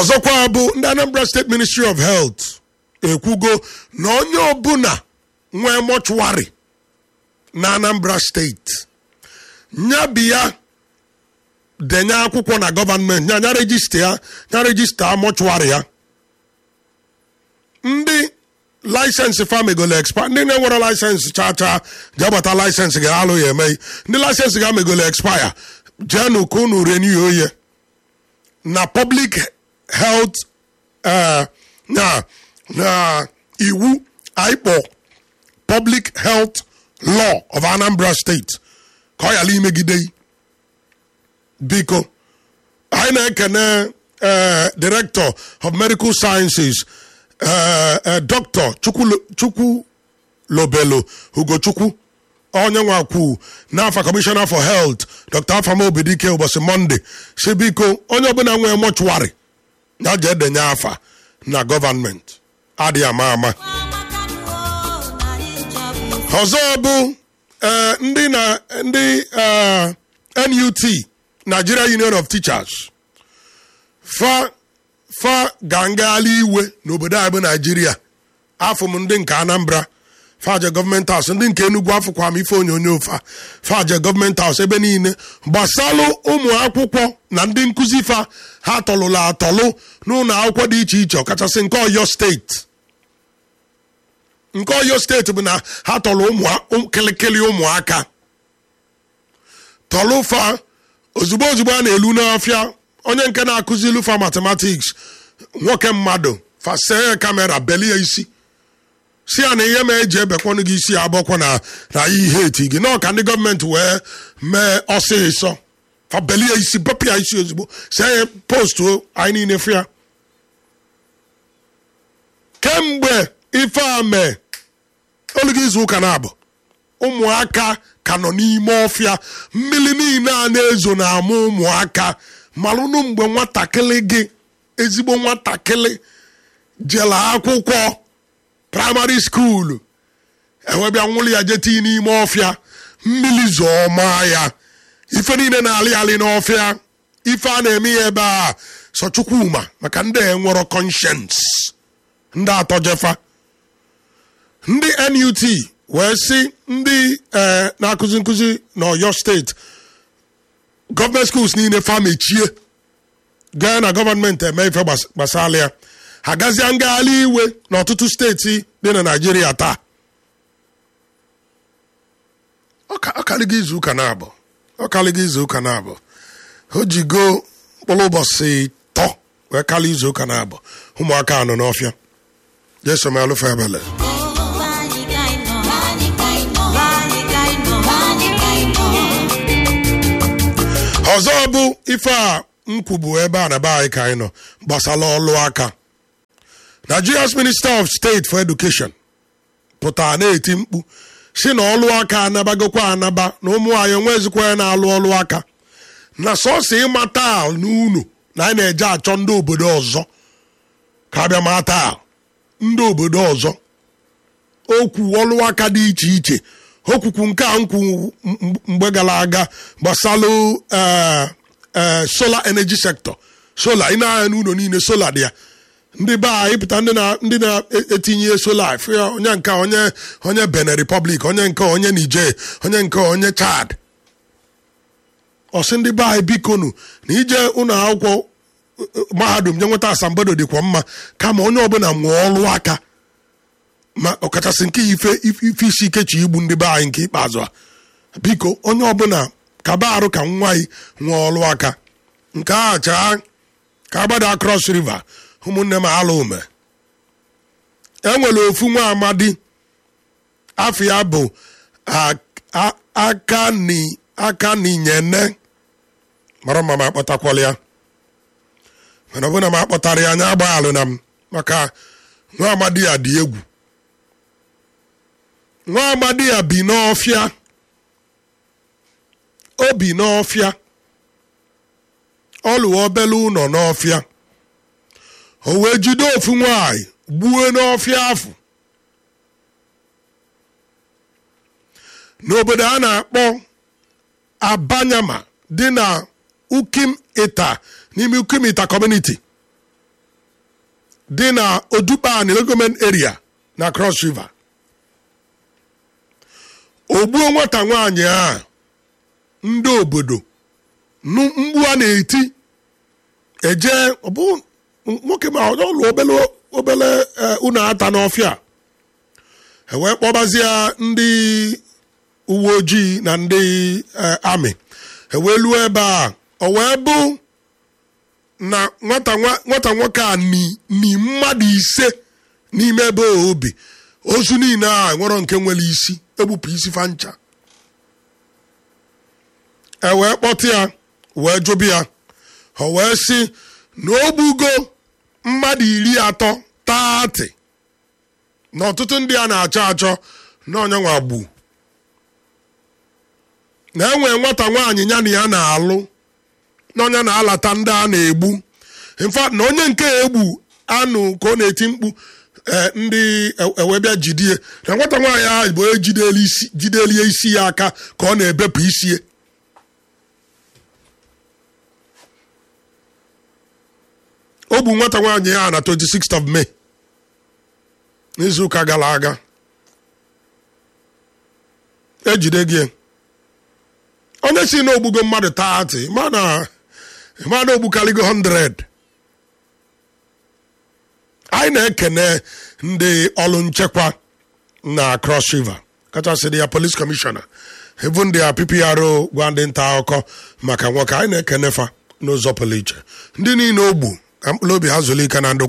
ọzọkwa bụ ndị anambra steeti ministry of health ekwugo na onye ọbụla nwee mọchụwarị na anambra steeti nyabia denye akwụkwọ na gọvanmenti ya nya rejista ya nya rejista mọchụwarị ya ndị laịsensị famegolo expa ndị na-enwere laịsensị chaa chaa ji agbata laịsensị ga-alụ ya emeghị ndị laịsensị ga megolo expaya jenu ka unu renew oye na public health eh, na na iwu aikpọ public health law of anambra state ka ọ yala imegide yi. biko anyị na-ekene eh, director of medical sciences eh, eh, dr chukwu chukwu lobelo ugochukwu onye nwakwu n'afa commissioner for health dr afama obidike ụbọchị monde si biko onye ọbụla nwee mọchụwarị ya jee denye afa na gọvanmenti adịghị ama ama ọzọ bụ eh, ndị na ndị eh, nut nigeria union of teachers fa fa ga ngagharị iwe n'obodo anyị bụ naijiria afọ m ndị nke anambra faje gọọmenti haus ndị nke enugwu afụkwa m ife onyonyo fa faje gọọmenti haus ebe niile gbasalụ ụmụ akwụkwọ na ndị nkụzi fa ha tọlụla atọlụ n'ụlọ akwụkwọ dị iche iche ọkachasị nke ọyọ steeti nke ọyọ steeti bụ na ha tọrọ ụmụ kịlịkịlị ụmụaka tọlụ fa ozugbo ozugbo a na-elu n'ọfịa onye nke na-akụzi ilu fa matematiks nwoke mmadụ fasee ya kamera belie isi si ya na ihe ma eji ebekwanụ gị isi abọkwa na na ihe eti gị nọ ka ndị gọọmenti wee mee ọsịsọ fa belie isi bepịa isi ozugbo see ya postuo anyị niile fịa kemgbe ife a mee olugo izu ụka na abụ ụmụaka ka nọ n'ime ọfịa mmiri niile a na-ezo na-amụ ụmụaka malụnụ mgbe nwatakịrị gị ezigbo nwatakịrị jela akwụkwọ praịmarị skuulu ewebịa nwụrụ ya jeti n'ime ọfịa mmiri zọọma ya ife niile na-alị alị n'ọfịa ife a na-eme ya ebe a sọ chukwuma maka ndị enwero conscience ndị atọ jefa ndị nut wee sị ndị eh, na-akụzi nkụzi n'ọyọ steeti gọọmenti skuls niile fa mechie gaa na gọọmenti eme ife gbas- gbasara ya ha gazie ngagharị iwe n'ọtụtụ steeti dị na naijiria taa Ọka- ọkalịgo izu ụka na-abụ ọkalịgo izu ụka na-abụ o jigo mkpụrụ ụbọchị tọ wee kalị izu ụka na-abụ ụmụaka anọ n'ọfịa jesu melụfe ebele ọzọ bụ ife a m kwubu ebe a na be anyị ka anyị nọ gbasara ọlụ aka nigeria's minister of state for education pụtara na-eti mkpu si na ọlụ aka anabagokwa anaba na ụmụ anyị enwezikwa ya na-alụ ọlụ aka na sọsọ ịmata n'unu na anyị na-eje achọ ndị obodo ọzọ ka abịa mata ndị obodo ọzọ okwu ọlụ aka dị iche iche okwukwu nke a nkwu m- mgbe gara aga gbasalụ eh, eh, solar energy sector solar ị na-anya n'ụlọ niile solar dị ya ndị be anyị pụta ndị na- ndị na-etinye solar fụ ya onye nke onye onye benin republic onye nke onye niger onye nke onye chad ọsị ndị be anyị bikonu na ije ụlọ akwụkwọ eh, eh, mahadum je nweta asambodo dịkwa mma kama onye ọbụla nwee ọlụ aka ma ọkachasị nke ife ife isi ike chi igbu ndị be anyị nke ikpeazụ a biko onye ọbụla kaba arụ ka nwa anyị nwee ọlụ aka nke a chaa ka agbada cross river ụmụnne m ala ume enwere ofu nwa amadi afọ ya bụ a- a- aka ni aka n'inyene mara mma ma akpọtakwala ya mana ọbụna m akpọtara ya anya agbaghalụ na m maka nwa amadi ya dị egwu nwa amadi ya bi n'ọfịa o bi n'ọfịa ọ lụọ obele ụlọ n'ọfịa o wee jide ofu nwanyị gbuo n'ọfịa afọ n'obodo a na-akpọ abanyama dị na ukim ita n'ime ukim ita community dị na odukpani legoment area na cross river ogbuo nwata nwaanyị a ndị obodo nụ- mgbu a na-eti eje ọ bụ nwoke ma ọ lụ obele obele eh, unu ata n'ọfịa e wee kpọbazie ndị uwe ojii na ndị eh, amị e wee luo ebe a o wee bụ na nwata nwa- nwata nwoke a ni ni mmadụ ise n'ime ebe a obi ozu niile a nwere nke nwere isi egbupụ isi fancha e wee kpọta ya wee jụbụ ya o wee sị na o gbugo mmadụ iri atọ taatị na ọtụtụ ndị a na-achọ achọ na onyenwa gbu na enwe nwata nwaanyị ya na ya na-alụ na onye na-alata ndị a na-egbu in fact na onye nke egbu anụ ka ọ na-eti mkpu eh, ndị ewebịa jidie na nwata nwaanyị ahụ bụ onye jideli isi- jidelie isi ya aka ka ọ na-ebepụ isie o gbu nwata nwaanyị ya na 26th of May n'izuụka gara aga ejide gị onye si na ogbugo mmadụ 30 mana mana ogbukaligo 100 anyị na-ekene ndị ọrụ nchekwa na cross river kachasị dị ya police commissioner even ndị a ppro gwa ndị nta akụkọ maka nwoke anyị na-ekene fa n'ụzọ pụrụ iche ndị niile ogbu ka mkpụrụ obi ha zụlike na ndokwa